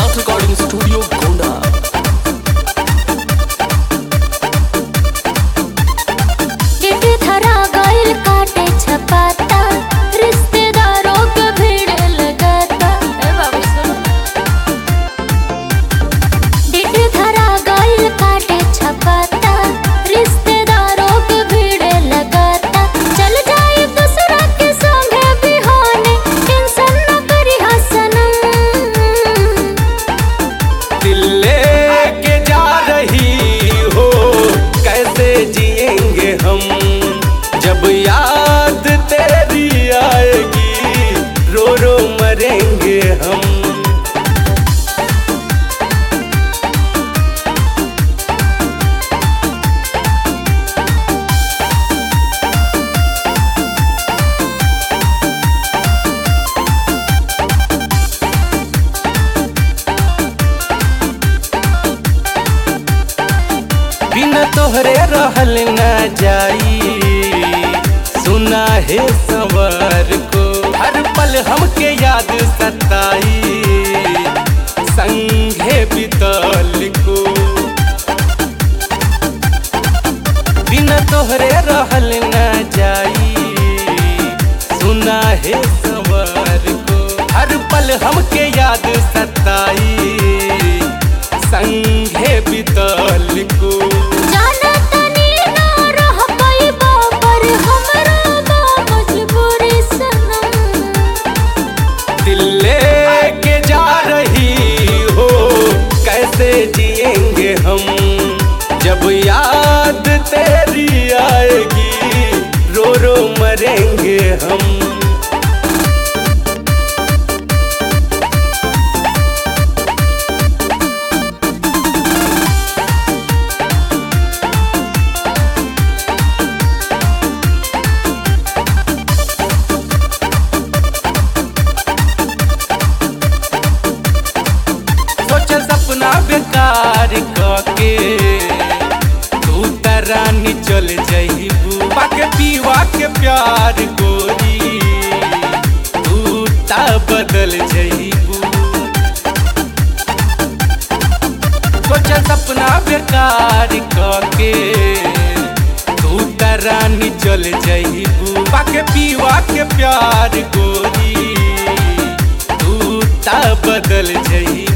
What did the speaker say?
साथ recording studio Gonda debt धरा गइल काटे छपाता रिश्तेदारों के भीड़ लगाता ए बाबू सुनो डेट धरा गइल काटे छपाता रिश्तेदारों के भीड़ लगाता चल जाए दूसरा के संगे बिहाने टेंशन न करी हसनम दिल लेके जा रही हो कैसे जिएंगे हम जब याद तेरी आएगी रो रो मरेंगे हम बिना तोहरे रहल न जाई सुना है सवर को हर पल हमके याद सताई संगे बितल को बिना तोहरे रहल न जाई सुना है सवर को हर पल हमके याद सताई संगे बितल को जाना तनी ना रह पाइबा पर हमरा बा मजबूरी सनम दिल लेके जा रही हो कैसे जिएंगे हम जब याद तेरी आएगी रो रो मरेंगे हम सोच सपना बेकार कके तू तरानी चल जइबू पाके पीवा के प्यार गोरी तू ता बदल जइबू सोच सपना बेकार कके तू तरानी चल जइबू पाके पीवा के प्यार गोरी तू ता बदल जइबू